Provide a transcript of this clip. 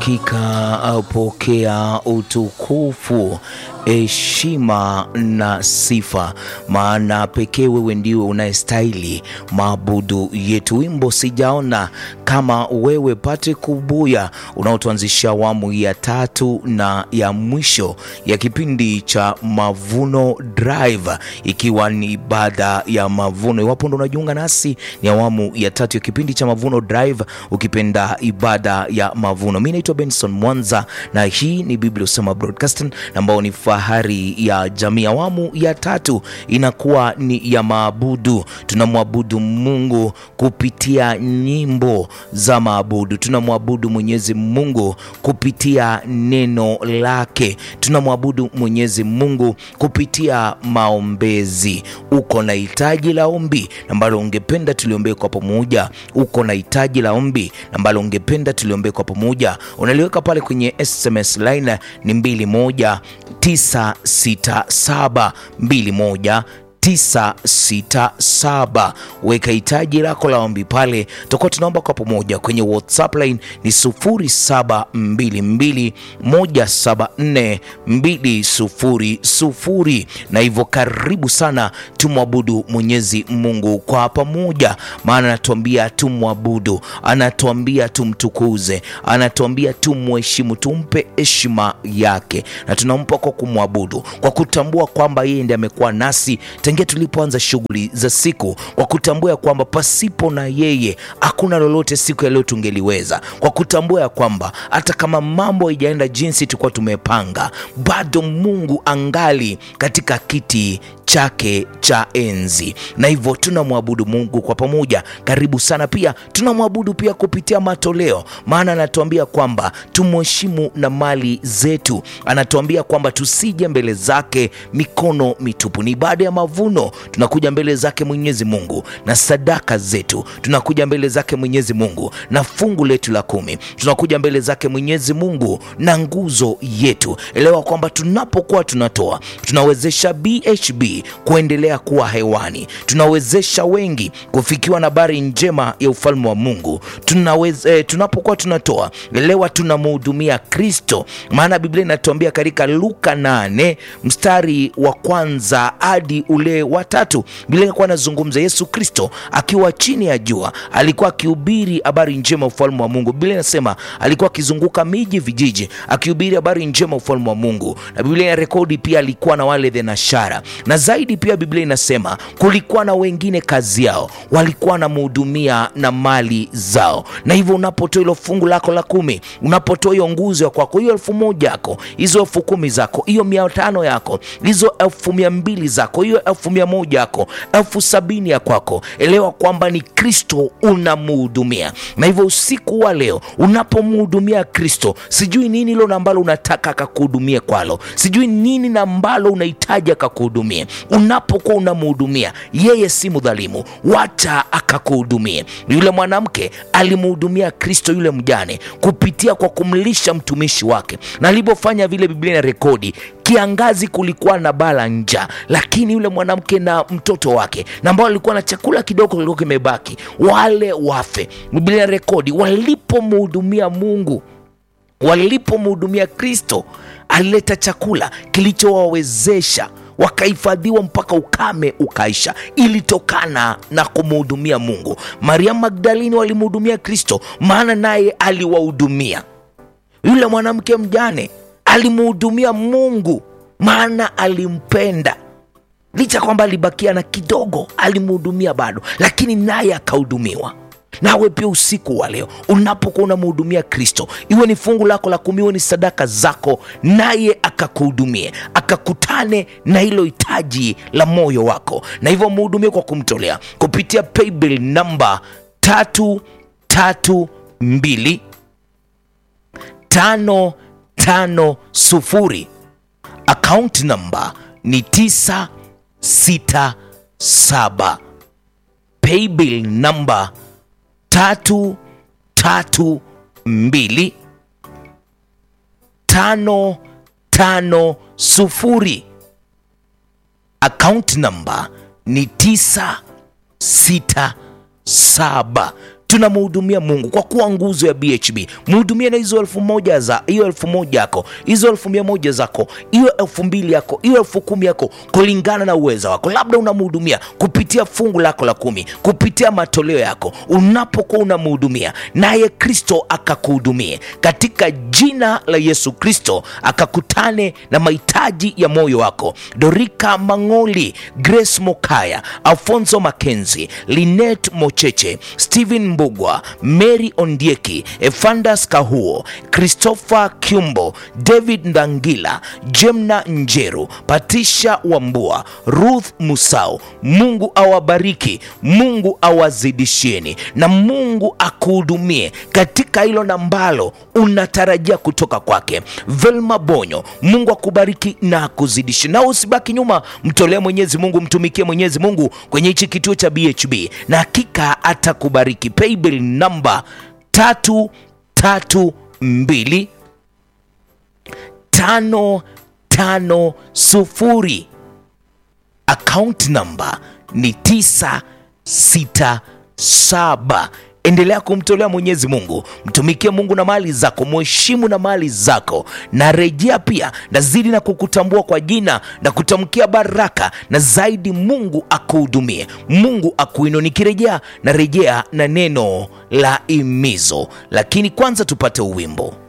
Hakika pokea utukufu, heshima na sifa, maana pekee wewe ndiwe unayestahili maabudu yetu. Wimbo sijaona kama wewe, Patrick Kubuya, unaotuanzisha awamu ya tatu na ya mwisho ya kipindi cha Mavuno Drive, ikiwa ni baada ya mavuno. Iwapo ndo unajiunga nasi, ni awamu ya tatu ya kipindi cha Mavuno Drive, ukipenda ibada ya mavuno. Mi naitwa Benson Mwanza na hii ni Biblia Usema Broadcasting ambao ni fahari ya jamii. Awamu ya tatu inakuwa ni ya maabudu. Tunamwabudu Mungu kupitia nyimbo za maabudu, tunamwabudu Mwenyezi Mungu kupitia neno lake, tunamwabudu Mwenyezi Mungu kupitia maombezi. Uko na hitaji la ombi ambalo ungependa tuliombee kwa pamoja, uko na hitaji la ombi ambalo ungependa tuliombee kwa pamoja, unaliweka pale kwenye SMS line ni 21967 21 967 weka hitaji lako la ombi pale, tutakuwa tunaomba kwa pamoja. Kwenye WhatsApp line ni 0722174200 na hivyo, karibu sana, tumwabudu Mwenyezi Mungu kwa pamoja, maana anatuambia tumwabudu, anatuambia tumtukuze, anatuambia tumheshimu, tumpe heshima yake, na tunampa kwa kumwabudu, kwa kutambua kwamba yeye ndiye amekuwa nasi tangia tulipoanza shughuli za siku, kwa kutambua ya kwamba pasipo na yeye hakuna lolote siku ya leo tungeliweza, kwa kutambua ya kwamba hata kama mambo haijaenda jinsi tulikuwa tumepanga, bado Mungu angali katika kiti chake cha enzi, na hivyo tunamwabudu Mungu kwa pamoja. Karibu sana. Pia tunamwabudu pia kupitia matoleo, maana anatuambia kwamba tumheshimu na mali zetu. Anatuambia kwamba tusije mbele zake mikono mitupu. Ni baada ya mavuno tunakuja mbele zake Mwenyezi Mungu na sadaka zetu, tunakuja mbele zake Mwenyezi Mungu na fungu letu la kumi, tunakuja mbele zake Mwenyezi Mungu na nguzo yetu. Elewa kwamba tunapokuwa tunatoa tunawezesha BHB kuendelea kuwa hewani, tunawezesha wengi kufikiwa na habari njema ya ufalme wa Mungu. Tunaweze, eh, tunapokuwa tunatoa, elewa tunamhudumia Kristo, maana Biblia inatuambia katika Luka 8 mstari wa kwanza hadi ule wa tatu, Biblia ilikuwa inazungumza Yesu Kristo akiwa chini ya jua, alikuwa akihubiri habari njema ufalme wa Mungu. Biblia inasema alikuwa akizunguka miji, vijiji, akihubiri habari njema ufalme wa Mungu, na Biblia ina rekodi pia alikuwa na wale thenashara na zaidi pia Biblia inasema kulikuwa na wengine kazi yao walikuwa wanamhudumia na mali zao. Na hivyo unapotoa hilo fungu lako la kumi, unapotoa hiyo nguzo ya kwako, hiyo elfu moja yako, hizo elfu kumi zako, hiyo mia tano yako, hizo elfu mia mbili zako, hiyo elfu mia moja yako, elfu sabini ya kwako, elewa kwamba ni Kristo unamhudumia. Na hivyo usiku wa leo unapomhudumia Kristo, sijui nini hilo na ambalo unataka akakuhudumie kwalo, sijui nini na ambalo unahitaji akakuhudumie Unapokuwa unamhudumia yeye, si mdhalimu, wacha akakuhudumie. Yule mwanamke alimhudumia Kristo yule mjane kupitia kwa kumlisha mtumishi wake, na alipofanya vile, Biblia ina rekodi kiangazi, kulikuwa na baa la njaa, lakini yule mwanamke na mtoto wake na ambao alikuwa na chakula kidogo kilikuwa kimebaki, wale wafe, Biblia ina rekodi walipomhudumia Mungu walipomhudumia Kristo alileta chakula kilichowawezesha wakahifadhiwa mpaka ukame ukaisha. Ilitokana na kumhudumia Mungu. Mariamu Magdalini walimhudumia Kristo, maana naye aliwahudumia. Yule mwanamke mjane alimhudumia Mungu, maana alimpenda. Licha kwamba alibakia na kidogo, alimhudumia bado, lakini naye akahudumiwa. Nawe pia usiku wa leo unapokuwa unamhudumia Kristo, iwe ni fungu lako la kumi, iwe ni sadaka zako, naye akakuhudumie, akakutane na hilo hitaji la moyo wako, na hivyo mhudumie kwa kumtolea kupitia paybill namba tatu tatu mbili tano tano sufuri. Akaunti namba ni tisa sita saba. Paybill namba tatu tatu mbili tano tano sufuri. Account namba ni tisa sita saba. tunamhudumia Mungu kwa kuwa nguzo ya BHB. Mhudumie na hizo elfu moja za hiyo elfu moja yako, hizo elfu mia moja zako, hiyo elfu mbili yako, hiyo elfu kumi yako, kulingana na uwezo wako. Labda unamhudumia kupitia fungu lako la kumi, kupitia matoleo yako. Unapokuwa unamhudumia, naye Kristo akakuhudumie katika jina la Yesu Kristo, akakutane na mahitaji ya moyo wako. Dorika Mang'oli, Grace Mokaya, Alfonso Makenzi, Linet Mocheche, Stephen Mbugwa, Mary Ondieki, Efandas Kahuo, Christopher Kyumbo, David Ndangila, Jemna Njeru, Patisha Wambua, Ruth Musau. Mungu awabariki, Mungu awazidishieni na Mungu akuhudumie katika hilo na ambalo unatarajia kutoka kwake. Velma Bonyo, Mungu akubariki na akuzidishe, na usibaki nyuma, mtolee Mwenyezi Mungu, mtumikie Mwenyezi Mungu kwenye hichi kituo cha BHB na hakika atakubariki. Paybill namba tatu tatu mbili tano tano sufuri. Account namba ni tisa sita saba. Endelea kumtolea Mwenyezi Mungu, mtumikie Mungu na mali zako, mheshimu na mali zako, na rejea pia, nazidi na kukutambua kwa jina na kutamkia baraka, na zaidi Mungu akuhudumie, Mungu akuinue. Nikirejea na rejea na neno la imizo, lakini kwanza tupate uwimbo.